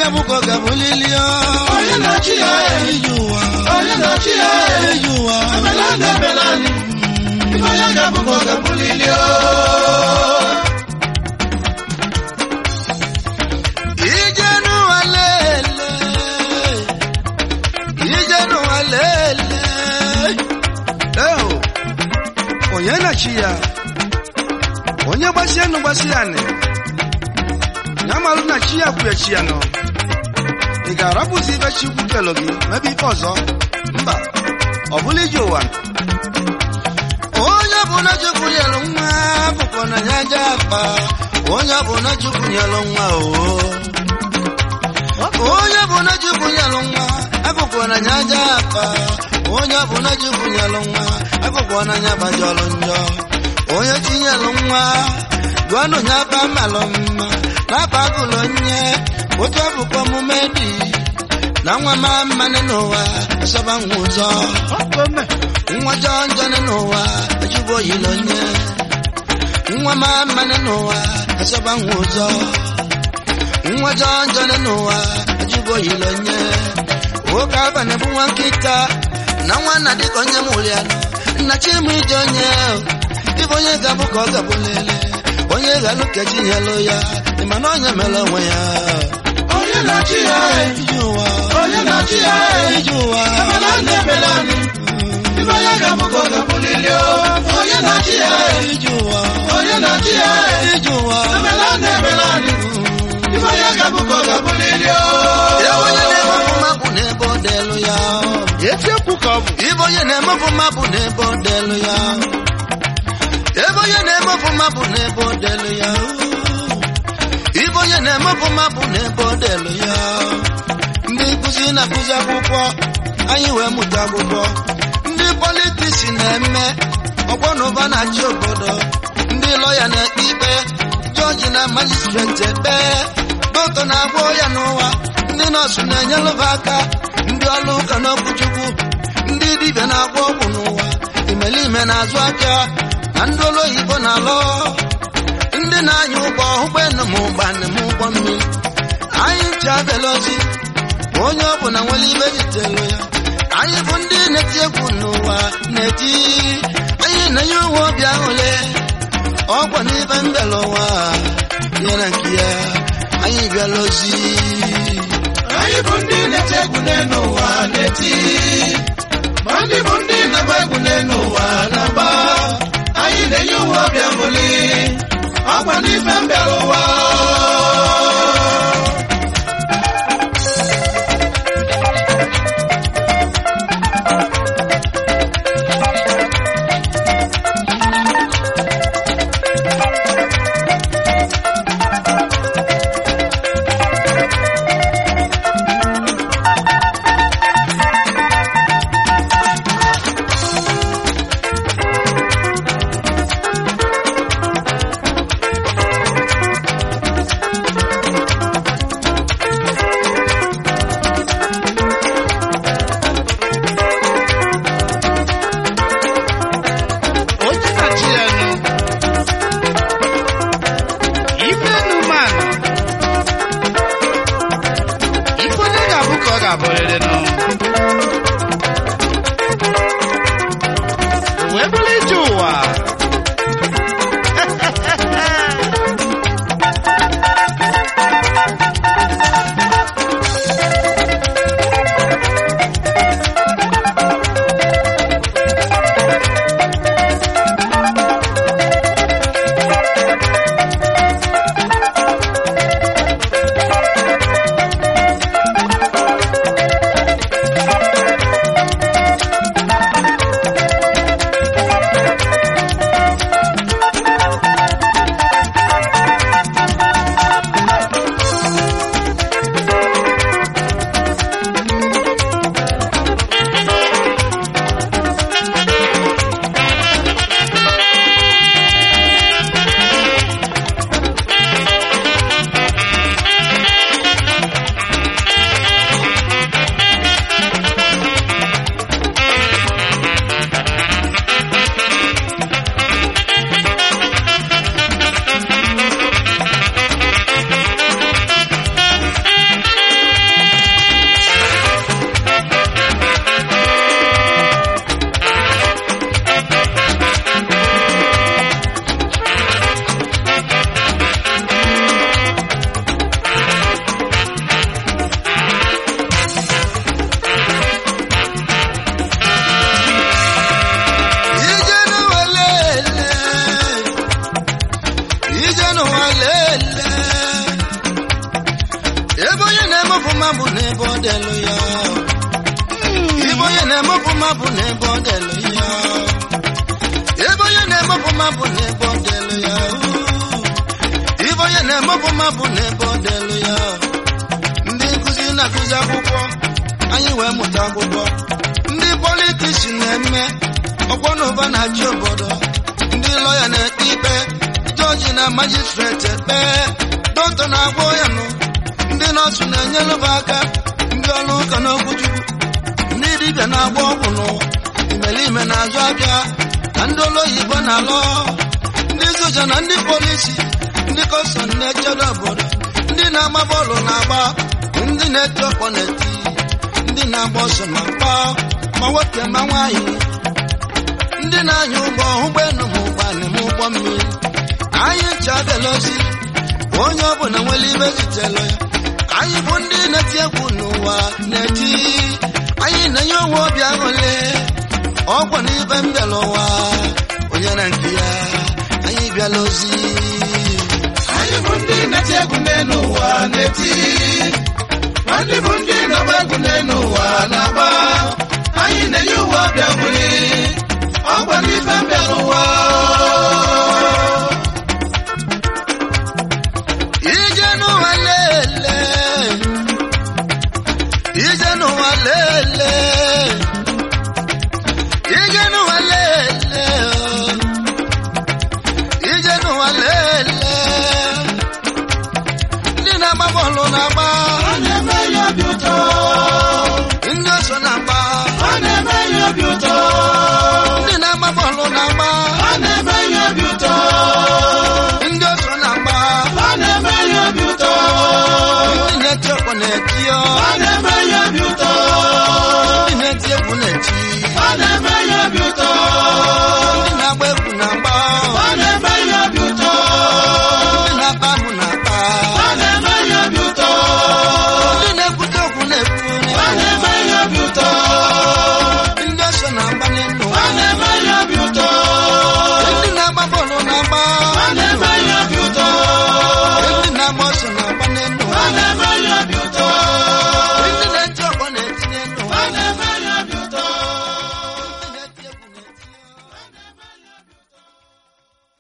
ga-abụ ka ọ ga-abụlili o. onye na-achị ya ije ụwa onye na-achị ya ije ụwa ebela ndị ebela anyị ife onye ga-abụ ka ọ ga-abụlili o ije n'ụwa lele ije n'ụwa lele eho onye na-achị ya onye gbasie nụ gbasi ya nị ya malụ na chi ya kwuye chi ya nọ ị ga-arapụzi ife chukwu kelo gị mebe ife ọzọ mba ọ bụla ije ụwa onye bụ na chukwu nyelụ nwa bụkwa na ya aja akpa onye bụ na chukwu nyelụ nwa oo onye bụ na chukwu nyelụ nwa abụkwa na ya aja akpa onye bụ na chukwu nyelụ nwa abụkwa na ya bajọlụ njọ onye tinyelụ nwa gwanụ ya ba malụ mma na-aba agụlụ nye otu abụkwa omume dị na nwa ma mmanụ n'ụwa asọba nwa ụzọ nwa jọọ njọ n'ụwa ejigbo oyilo nye nwa ma mmanụ n'ụwa asọba nwa ụzọ nwa jọọ njọ n'ụwa ejigbo oyilo nye nwoke abalị bụ nwa nkịta na nwa nna dịka onye mụrụ ya nna chimụ ije onye ịbụ onye ga-abụ ka ọ ga-abụ lele onye ga-alụ ka chi nyelụ ya ịma na onye mere onwe ya onye na-achị ya ije ụwa onye na-achị ya ije ụwa ebela ndị ebela anyị ife onye ga-abụ ka ọ ga-abụlili o onye na-achị ya ije ụwa onye na-achị ya ije ụwa ebela ndị ebela anyị ife onye ga-abụ ka ọ ga-abụlili o Ebe onye na-emepụ mapụ n'ebe ọ delu ya eziokwu ka ọ bụ Ibe onye na-emepụ mapụ n'ebe ọ delu ya Ebe onye na-emepụ mapụ n'ebe ọ delu ya Ibe onye na-emepụ mapụ n'ebe ọ delu ya Ndị nkụzi na-akụzi akwụkwọ anyị wee mụta akwụkwọ ndị politiks na-eme ọgbọ na ụba na-achị obodo ndị lọya na-ekpe ikpe jọji na majistreti ekpe dọkịta na-agwọ ya n'ụwa ndị nọọsụ na-enyelụba aka ndị ọrụ ụka n'okwuchukwu ndị dibịa na-agwọ ọgwụ n'ụwa imelime na-azụ aka na ndị ọrụ oyibo na-alụ ndị na-anya ụgbọ ụgbọelu ma ụgbana ma ụgbọ mmiri anyị ncha abịala ozi onye ọ bụla nwere ibe jitelu ya anyị bụ ndị na-eti egwu n'ụwa na-eti anyị na-enye uwe obi aṅụle ọgwọ n'ibe mbịala ụwa ya na nke ya anyị bịala ozi anyị bụ ndị na-eti egwu n'elu ụwa na-eti ma ndị bụ ndị na-agba egwu n'elu ụwa na-agba anyị na-enye ụwa ọbịa mụli ọkwa n'ife mbịara ụwa onye na-achị ya nụ ife enu manụ ife onye ga-abụ ka ọ ga-abụrịrị nụ O wee bụrụ ije ụwa n'ebe ọ dịlụ ya ibe onye na-eme ọfụma bụ n'ebe ọ dịlụ ya ebe onye na-eme ọfụma bụ n'ebe ọ dịlụ ya ibe onye na-eme ọfụma bụ n'ebe ọ dịlụ ya ndị nkụzi na-akụzi akwụkwọ anyị wee mụta akwụkwọ ndị politishi na-eme ọkwọ na ụba na-achị obodo ndị lọya na-ekpe ikpe jọji na majistreti ekpe dọkịta na-agwọ ya nụ ndị nọọsụ na-enyere m aka ndị ọrụ ụka n'okwuchukwu ndị dibịa na-agba ọgwụ n'ụwa imerime na-azụ abịa na ndị ụlọ oyibo na-alọ ndị soja na ndị polisi ndị kọstọm na-echebe obodo ndị na-agba bọọlụ na-agba ndị na-eti ọkpọ na-eti ndị na-agba ọsọ ma mkpa ma nwoke ma nwaanyị ndị na-anya ụgbọ ụgbọelu ma ụgbọala ma ụgbọ mmiri anyị ncha abịala ozi onye ọbụla nwere ibe zitelu ya anyị bụ ndị na-eti egwu n'ụwa na-eti anyị na-enye onwe obi aṅụle ọgwụ na ibe mbịala ụwa onye na nke ya anyị bịala ozi anyị bụ ndị na-eti egwu n'elu ụwa na-eti ma ndị bụ ndị na-agba egwu n'elu ụwa na-agba anyị na-enye ụwa bịa nwere ọgwa n'ife mbịa n'ụwa ije n'ụwa lele ije n'ụwa lele ije n'ụwa lele oh. ije n'ụwa lele ndị na-agba bọọlụ na-agba